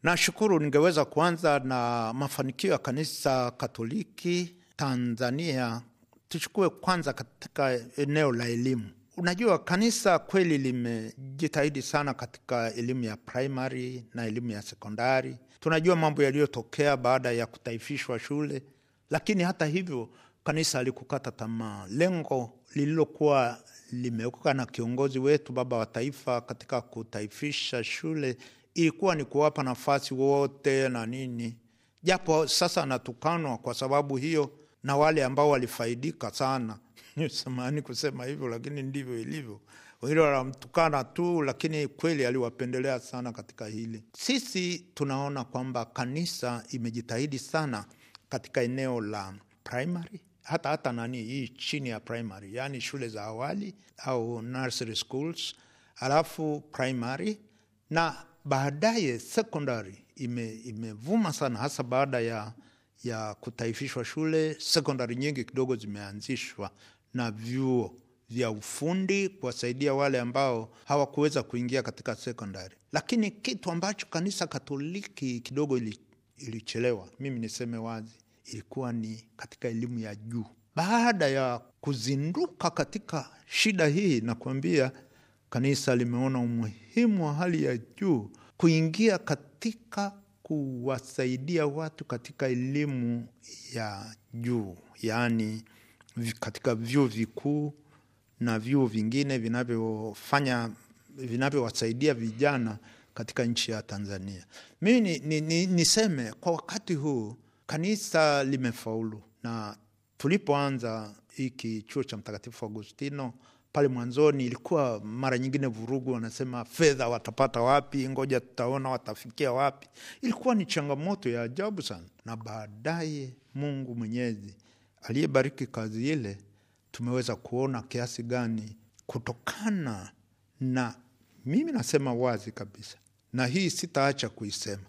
Nashukuru, ningeweza kuanza na mafanikio ya kanisa Katoliki Tanzania. Tuchukue kwanza katika eneo la elimu. Unajua, kanisa kweli limejitahidi sana katika elimu ya primary na elimu ya sekondari. Tunajua mambo yaliyotokea baada ya kutaifishwa shule, lakini hata hivyo kanisa halikukata tamaa. Lengo lililokuwa limewekwa na kiongozi wetu, baba wa taifa, katika kutaifisha shule ilikuwa ni kuwapa nafasi wote na nini, japo sasa anatukanwa kwa sababu hiyo na wale ambao walifaidika sana samahani kusema hivyo, lakini ndivyo ilivyo. Wengine wanamtukana tu, lakini kweli aliwapendelea sana katika hili. Sisi tunaona kwamba kanisa imejitahidi sana katika eneo la primary, hata hata nani hii chini ya primary, yaani shule za awali au nursery schools, alafu primary na baadaye secondary ime, imevuma sana hasa baada ya ya kutaifishwa shule. Sekondari nyingi kidogo zimeanzishwa na vyuo vya ufundi kuwasaidia wale ambao hawakuweza kuingia katika sekondari. Lakini kitu ambacho kanisa Katoliki kidogo ili, ilichelewa, mimi niseme wazi, ilikuwa ni katika elimu ya juu. Baada ya kuzinduka katika shida hii, nakuambia kanisa limeona umuhimu wa hali ya juu kuingia katika kuwasaidia watu katika elimu ya juu, yaani katika vyuo vikuu na vyuo vingine vinavyofanya vinavyowasaidia vijana katika nchi ya Tanzania. Mimi ni, ni, ni, niseme kwa wakati huu kanisa limefaulu, na tulipoanza hiki chuo cha Mtakatifu Agustino pale mwanzoni ilikuwa mara nyingine vurugu, wanasema fedha watapata wapi? Ngoja tutaona watafikia wapi. Ilikuwa ni changamoto ya ajabu sana, na baadaye Mungu Mwenyezi aliyebariki kazi ile, tumeweza kuona kiasi gani kutokana na, mimi nasema wazi kabisa, na hii sitaacha kuisema,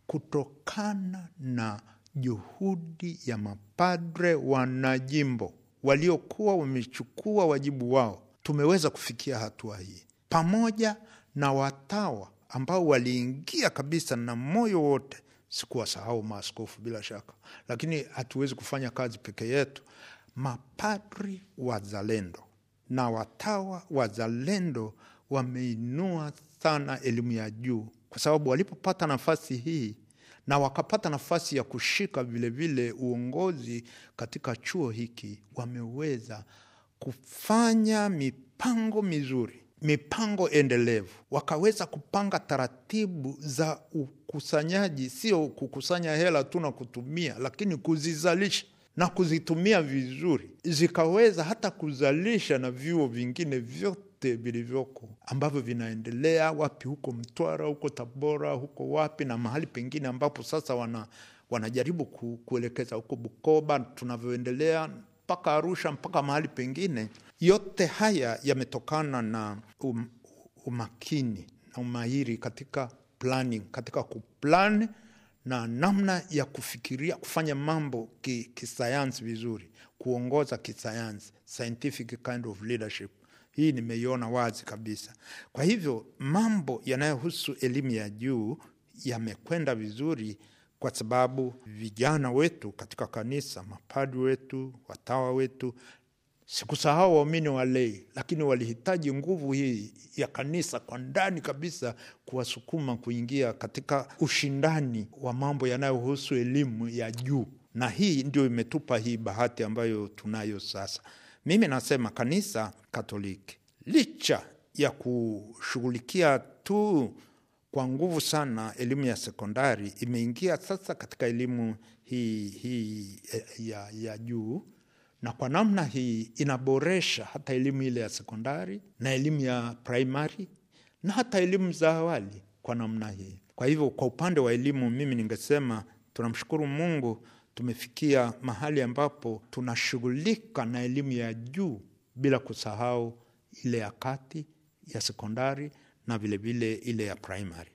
kutokana na juhudi ya mapadre wanajimbo waliokuwa wamechukua wajibu wao tumeweza kufikia hatua hii, pamoja na watawa ambao waliingia kabisa na moyo wote. Sikuwasahau maaskofu bila shaka, lakini hatuwezi kufanya kazi peke yetu. Mapadri wazalendo na watawa wazalendo wameinua sana elimu ya juu, kwa sababu walipopata nafasi hii na wakapata nafasi ya kushika vilevile vile uongozi katika chuo hiki, wameweza kufanya mipango mizuri, mipango endelevu, wakaweza kupanga taratibu za ukusanyaji, sio kukusanya hela tu na kutumia, lakini kuzizalisha na kuzitumia vizuri, zikaweza hata kuzalisha na vyuo vingine vyote vilivyoko ambavyo vinaendelea wapi, huko Mtwara, huko Tabora, huko wapi na mahali pengine ambapo sasa wana, wanajaribu ku, kuelekeza huko Bukoba tunavyoendelea mpaka Arusha mpaka mahali pengine. Yote haya yametokana na um, umakini na umahiri katika planning, katika kuplan na namna ya kufikiria kufanya mambo kisayansi ki vizuri, kuongoza kisayansi, scientific kind of leadership. Hii nimeiona wazi kabisa. Kwa hivyo mambo yanayohusu elimu ya juu yamekwenda vizuri kwa sababu vijana wetu katika kanisa, mapadri wetu, watawa wetu, sikusahau waumini walei, lakini walihitaji nguvu hii ya kanisa kwa ndani kabisa kuwasukuma kuingia katika ushindani wa mambo yanayohusu elimu ya juu, na hii ndio imetupa hii bahati ambayo tunayo sasa. Mimi nasema kanisa Katoliki licha ya kushughulikia tu kwa nguvu sana elimu ya sekondari, imeingia sasa katika elimu hii, hii ya, ya juu na kwa namna hii inaboresha hata elimu ile ya sekondari na elimu ya primary na hata elimu za awali kwa namna hii. Kwa hivyo kwa upande wa elimu, mimi ningesema tunamshukuru Mungu, tumefikia mahali ambapo tunashughulika na elimu ya juu bila kusahau ile ya kati ya sekondari na vilevile vile ile ya primary.